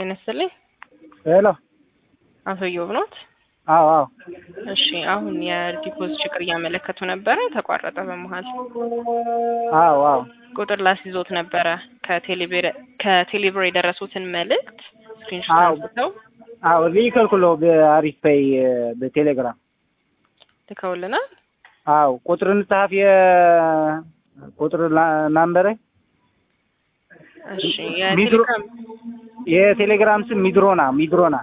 ጤና ይስጥልኝ። ሄሎ። አቶ ኢዮብ ኖት? አዎ አዎ። እሺ አሁን የዲፖዚት ችግር እያመለከቱ ነበረ፣ ተቋረጠ በመሀል። አዎ አዎ። ቁጥር ላስይዞት ነበረ ከቴሌብር ከቴሌብር የደረሱትን መልእክት ስክሪንሾት አዎ። አንስተው አዎ ሊከልኩሎ በአሪፍ ፔይ በቴሌግራም ልከውልናል። አዎ ቁጥር እንጽሐፍ የቁጥር ናምበረ እሺ ሚድሮ- የቴሌግራም የቴሌግራም ስም ሚድሮና ሚድሮና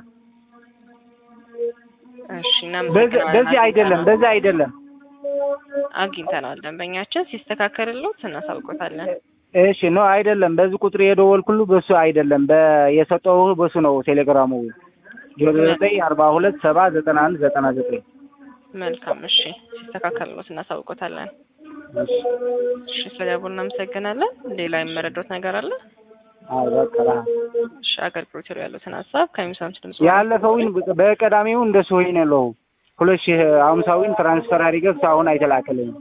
እሺ በዚህ እናመሰግናለን። በዚህ አይደለም በዚህ አይደለም አግኝተናል። ደንበኛችን ሲስተካከልሎት እናሳውቆታለን። እሺ ነው አይደለም በዚህ ቁጥር የደወልኩሉ በሱ አይደለም በየሰጠው በሱ ነው ቴሌግራሙ ዜሮ ዘጠኝ አርባ ሁለት ሰባ ዘጠና አንድ ዘጠና ዘጠኝ መልካም እሺ፣ ሲስተካከልሎት እናሳውቆታለን። እሺ እሺ ስለደቡ እናመሰግናለን። ሌላ የመረዳት ነገር አለ? አዎ በቃ እሺ አገልግሎት ይሩ ያሉትን ሀሳብ ከሚሰሙት ድምጽ ያለፈውን በቀዳሚው እንደሱ ሆይ ነው ያለው ሁለት ሺህ አምሳዊን ትራንስፈር አድርገህ አሁን አይተላከልኝም።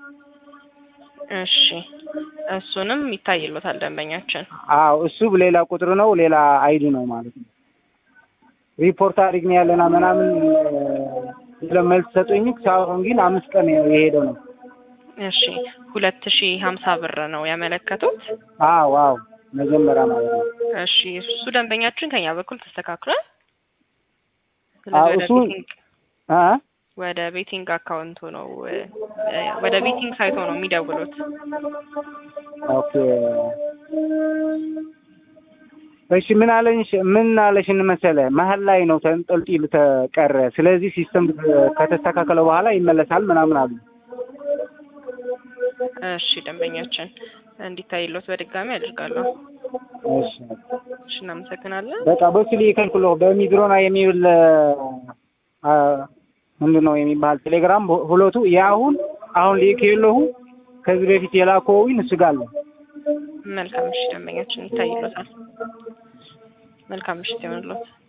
እሺ እሱንም ይታይሎታል ደንበኛችን። አዎ እሱ ሌላ ቁጥር ነው ሌላ አይዲ ነው ማለት ነው። ሪፖርት አድርግ ነው ያለና ምናምን ለመልስ ሰጡኝ። ሳይሆን ግን አምስት ቀን የሄደ ነው። እሺ ሁለት ሺ ሀምሳ ብር ነው ያመለከቱት። አዎ አዎ መጀመሪያ ማለት ነው። እሺ እሱ ደንበኛችን ከኛ በኩል ተስተካክሏል። አዎ ስለዚህ ወደ እሱ- ቤቲንግ አ ወደ ቤቲንግ አካውንቱ ነው እ፣ ወደ ቤቲንግ ሳይቶ ነው የሚደውሉት። ኦኬ እሺ ምን አለኝ ምን አለሽን መሰለ መሀል ላይ ነው ተንጠልጥሎ ተቀረ። ስለዚህ ሲስተም ከተስተካከለ በኋላ ይመለሳል ምናምን አሉ። እሺ ደንበኛችን እንዲታይሎት በድጋሚ አድርጋለሁ። እሺ እሺ እናመሰግናለን። በቃ በሱ ሊከልክሎ በሚድሮና የሚብል አ ምንድን ነው የሚባል ቴሌግራም ሁለቱ የአሁን አሁን ሊክ የለሁ ከዚህ በፊት የላከውኝ እሱ ጋር አለ። መልካም ምሽት ደንበኛችን ይታይሎታል። መልካም ምሽት ይሆንሎት።